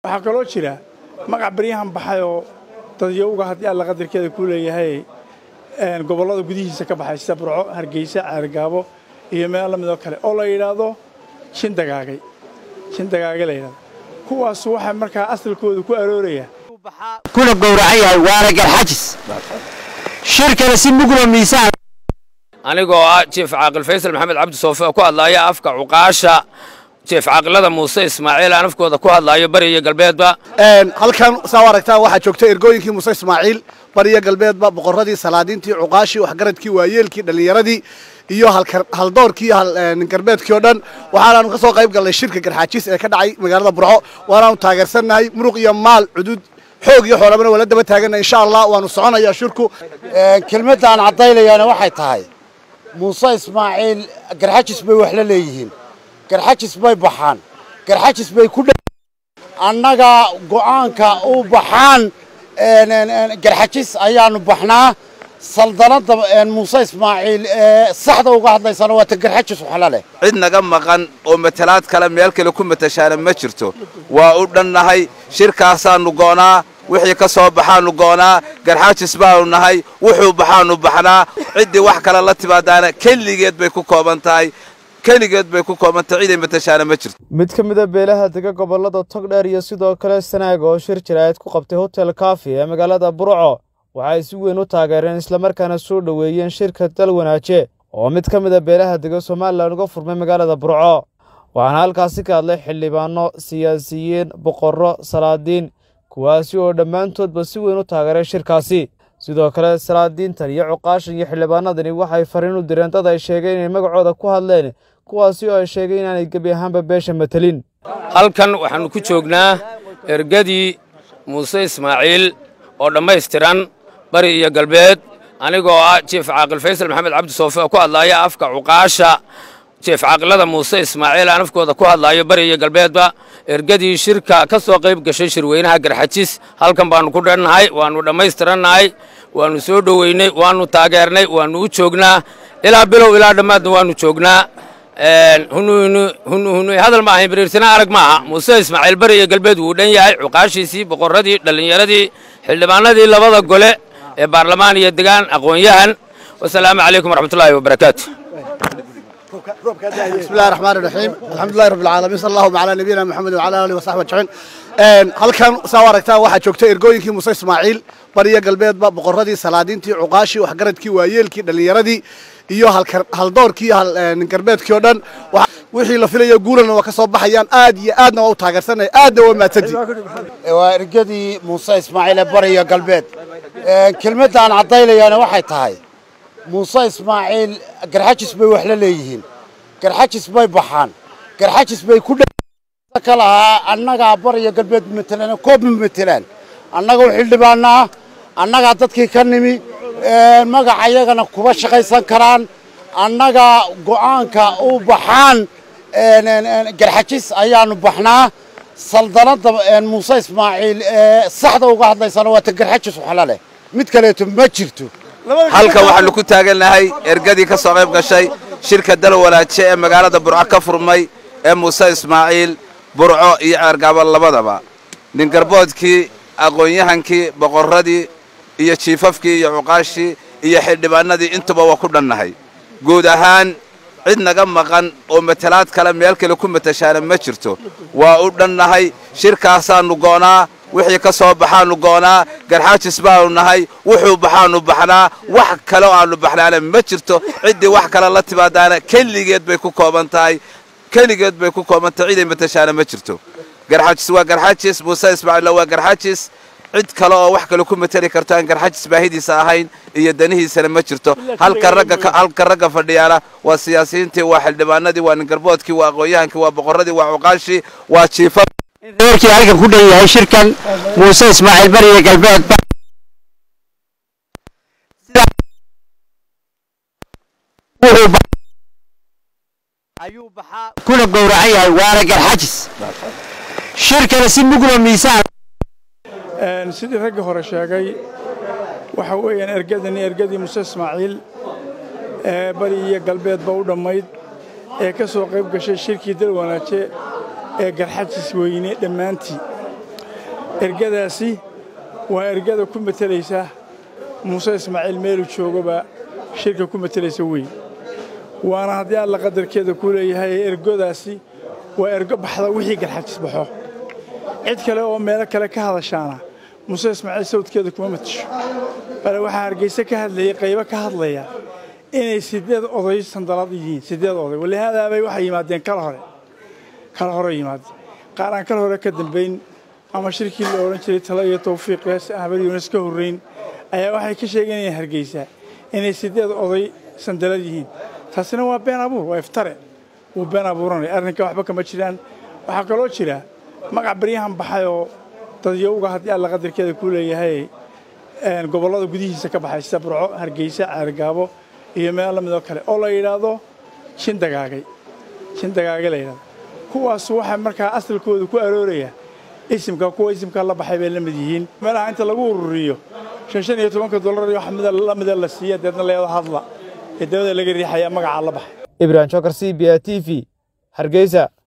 waxaa kaloo jira magac baryahan baxay oo dadyowga haddii alla qadarkeeda ku leeyahay gobollada gudihiisa ka baxay sida burco hargeysa caargaabo iyo meel la midoo kale oo la yidhaahdo shindagaagay shindagaagay la yidhahdo kuwaas waxaa markaa asalkooda ku arooraya kuna gowracan yahay waana garxajis shirkana si muglo miisaan anigoo ah jief caaqil faysal maxamed cabdi soofe oo ku hadlaaya afka cuqaasha jief caaqilada muuse ismaaciil aan afkooda ku hadlaayo bari iyo galbeedba halkan saa u aragtaa waxaa joogta ergooyinkii muuse ismaaciil bariya galbeedba boqorradii salaadiintii cuqaashii waxgaradkii waayeelkii dhallinyaradii iyo haldoorkii iyo galbeedkii oo dhan waxaanaanu ka soo qayb gallay shirka garxaajiis ee ka dhacay magaalada burco waanaanu taageersannahay muruq iyo maal cuduud xoog iyo xoolabana waa la daba taaganna insha allah waanu soconayaa shirku kelmadda aan caddaynayaana waxay tahay muuse ismaaciil garxajis bay wax la leeyihiin garxajis bay baxaan garxajis bay ku annaga go'aanka u baxaan garxajis ayaanu baxnaa saldanadda muuse ismaaciil ee saxda uga hadlaysana waa ta garxajis waxla leh cid naga maqan oo matalaad kale meel kale ku matashaana ma jirto waa u dhannahay shirkaasaannu goonaa wixii ka soo baxaannu goonaa garxaajis baanu nahay wuxuu baxaannu baxnaa ciddii wax kale la timaadaana keligeed bay ku kooban tahay keligeed bay ku koobantahay ciday matashaana ma jirto mid ka mida beelaha dega gobollada togdheer iyo sidoo kale sanaag oo shir jiraayad ku qabtay hotel kafi ee magaalada burco waxay si weyn u taageereen islamarkaana soo dhoweeyeen shirka dal wanaaje oo mid ka mida beelaha dega somalilan uga furmay magaalada burco waxaana halkaasi ka hadlay xildhibaano siyaasiyiin boqorro salaadiin kuwaasi oo dhammaantoodba si weyn u taageeray shirkaasi sidoo kale salaadiintan iyo cuqaashan iyo xildhibaanadani waxay fariin u direen dad ay sheegeen inay magacooda ku hadleen kuwaasi oo ay sheegeen inaanay gebi ahaanba beesha matelin halkan waxaannu ku joognaa ergadii muuse ismaaciil oo dhammaystiran bari iyo galbeed anigoo ah jief caaqil faysal maxamed cabdi soofe oo ku hadlaaya afka cuqaasha jief caaqilada muuse ismaaciil aan afkooda ku hadlaayo bari iyo galbeedba ergadii shirka ka soo qayb gashay shirweynaha garxajis halkan baannu ku dhannahay waannu dhammaystirannahay waannu soo dhoweynay waannu taageernay waannu u joognaa ilaa bilow ilaa dhammaadna waannu joognaa hunuhunu hadal ma ahayn biriirsana arag maaha muuse ismaaciil bari iyo galbeed wuu dhan yahay cuqaashiisii boqorradii dhallinyaradii xildhibaanadii labada gole ee baarlamaan iyo degaan aqoon-yahan wasalaamu calaykum waraxmatullaahi wabarakaatu بسم الله الرحمن الرحيم الحمد لله رب العالمين صلى الله على نبينا محمد وعلى اله وصحبه اجمعين halkan saa u aragtaa waxaa joogta ergooyinkii muuse ismaaciil bariya galbeedba boqorradii salaadiintii cuqaashii waxgaradkii waayeelkii dhallinyaradii iyo haldoorkii iyo galbeedkii oo dhan wixii la filaya guulana waa ka soo baxayaan aad iyo aadna waa u taageersanaya aadna waa mahadsantii waa ergadii muuse ismaaciil ee bariya galbeed kelmadda aan caddaynayaana waxay tahay muuse ismaaciil garxajis bay wax la leeyihiin garxajis bay baxaan garxajis bay ku ka lahaa annagaa bariya galbeed matelaan koob ma matelaan annaga u xildhibaanaa annagaa dadkii ka nimi magaca iyagana kuba shaqaysan karaan annaga go'aanka u baxaan garxajis ayaanu baxnaa saldanadda muuse ismaaciil ee saxda uga hadlaysana waa ta garxajis waxla leh mid kaleeto ma jirto halkan waxaannu ku taagannahay ergadii ka soo qayb gashay shirka dal wanaaje ee magaalada burco ka furmay ee muuse ismaaciil burco iyo ceergaabo labadaba ningarboodkii aqoon-yahankii boqorradii iyo jiifafkii iyo cuqaashii iyo xildhibaanadii intuba waa ku dhannahay guud ahaan cid naga maqan oo matalaad kale meel kale ku matashaana ma jirto waa u dhannahay shirkaasaannu goonaa wixii ka soo baxaannu goonaa garxaajis baanu nahay wuxuu baxaannu baxnaa wax kale oo aannu baxnaana ma jirto ciddii wax kale la timaadaana keligeed bay ku kooban tahay keligeed bay ku kooban tahay ciday matashaana ma jirto garxaajis waa garxaajis muuse ismaaciilla waa garxaajis cid kale oo wax kale ku mateli karto aan garxaajis baahidiisa ahayn iyo danihiisana ma jirto halka ragga halka ragga fadhiyaana waa siyaasiyiintii waa xildhibaanadii waa ningarboodkii waa aqoon-yahankii waa boqorradii waa cuqaashii waa jiifa reerkii halkan ku dhan yahay shirkan muuse ismaaciil bariya galbeed kuna gowracan yahay waana garxajis shirkana si muglo miisaan sidii raggii hore sheegay waxa weeyaan ergadani ergadii muuse ismaaciil ee bari iyo galbeedba u dhammayd ee ka soo qayb gashay shirkii dal wanaaje ee garxajis weyne dhammaantii ergadaasi waa ergada ku matelaysa muuse ismaaciil meelu joogaba shirka ku matelaysa weyn waana haddii alla qadarkeeda ku leeyahay ergodaasi waa ergo baxda wixii garxajis baxo cid kale oo meelo kale ka hadashaana muuse ismaaciil sawdkeeda kuma matasho bale waxaa hargeyse ka hadlayay qaybo ka hadlaya inay siddeed oday sandalad yihiin siddeed oday walihaadaabay waxay yimaadeen kala hore kala hore yimaadeen qaar aan kala hore ka dambayn ama shirkii la odhan jiray talo iyo tawfiiq ahbad yuunas ka horrayn ayaa waxay ka sheeganayaan hargeysa inay siddeed oday sandalad yihiin taasina waa been abuur waa iftare wuu been abuuranaya arrinka waxba kama jiraan waxaa kaloo jira magac baryahan baxayoo dadyowga haddii alla qadarkeeda ku leeyahay gobollada gudihiisa ka baxay sida burco hargeysa ceergaabo iyo meel la midoo kale oo la yidhaahdo shindagaagay shindagaagay la yidhahdo kuwaas waxaa markaa asalkooda ku arooraya isimka kuwa isimka la baxay bay la mid yihiin meelaha inta lagu ururiyo shan shan iyo tobanka dollar iyo wax la mida la siiya deedna leedo hadla ee dabada laga riixaya magacaa la baxay ibrahim jokar c b a t v hargeysa